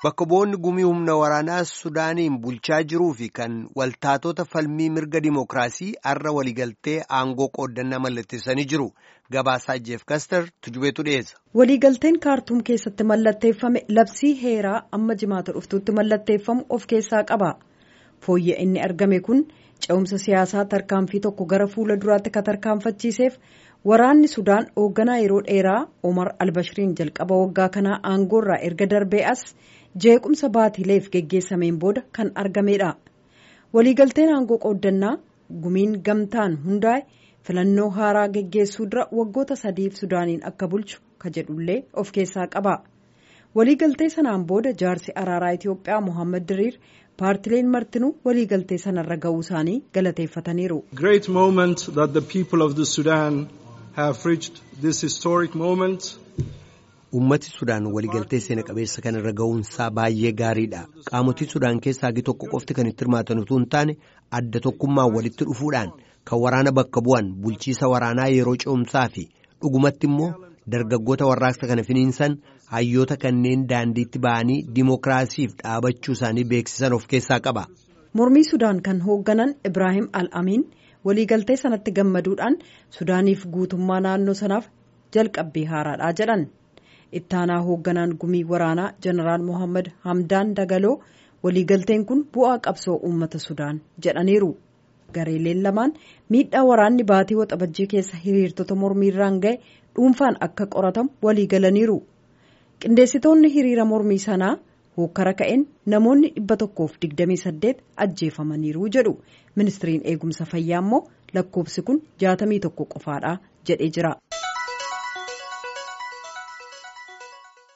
Bakka bu'oonni gumii humna waraanaa Sudaaniin bulchaa jiruu fi kan waltaatota falmii mirga dimookiraasii har'a waliigaltee aangoo qooddannaa mallatteessanii jiru. Gabaasaa Jeef Kastar tujubeetu dhiyeessa. Waliigalteen kaartuum keessatti mallatteeffame labsii heeraa amma jimaata dhuftuutti mallatteeffamu of keessaa qaba. Fooyya inni argame kun ce'umsa siyaasaa tarkaanfii tokko gara fuula duraatti ka tarkaanfachiiseef waraanni Sudaan hoogganaa yeroo dheeraa Omar Albashiriin jalqaba waggaa kanaa aangoorraa erga darbee as jeequmsa baatiileef geggeessameen booda kan argamedha. Waliigalteen aangoo qooddannaa gumiin gamtaan hundaa'e filannoo haaraa geggeessuu dura waggoota sadiif Sudaaniin akka bulchu ka jedhullee of keessaa qaba. Waliigaltee sanaan booda jaarsi araaraa Itiyoophiyaa Mohaammed Diriir paartileen martinuu waliigaltee sanarra ga'uu isaanii galateeffataniiru. Great moment that the people of the Sudan have reached this historic moment. Uummati Sudaan waliigaltee seena qabeessa kanarra ga'uunsaa baay'ee gaariidha. Qaamotii Sudaan keessaa hagi tokko qofti kan itti hirmaatan utuu hin taane adda tokkummaan walitti dhufuudhaan kan waraana bakka bu'an bulchiisa waraanaa yeroo ce'umsaa fi dhugumatti immoo dargaggoota warraaqsa kana finiinsan hayyoota kanneen daandiitti ba'anii dimookiraasiif dhaabachuu isaanii beeksisan of keessaa qaba. Mormii Sudaan kan hoogganan Ibrahim Al-Amiin waliigaltee sanatti gammaduudhaan Sudaaniif guutummaa naannoo sanaaf jalqabbii haaraadha jedhan. ittaanaa hoogganaan gumii waraanaa jeneraal mohaammed hamdaan dagaloo waliigalteen kun bu'aa qabsoo uummata sudaan jedhaniiru gareeleen lamaan miidhaa waraanni baatii waxabajjii keessa hiriirtota mormiirraan ga'e dhuunfaan akka qoratamu waliigalaniiru qindeessitoonni hiriira mormii sanaa hokkara ka'een namoonni dhibba tokkoof digdamii saddeet ajjeefamaniiru jedhu ministiriin eegumsa fayyaa immoo lakkoofsi kun jaatamii tokko qofaadha jedhee jira.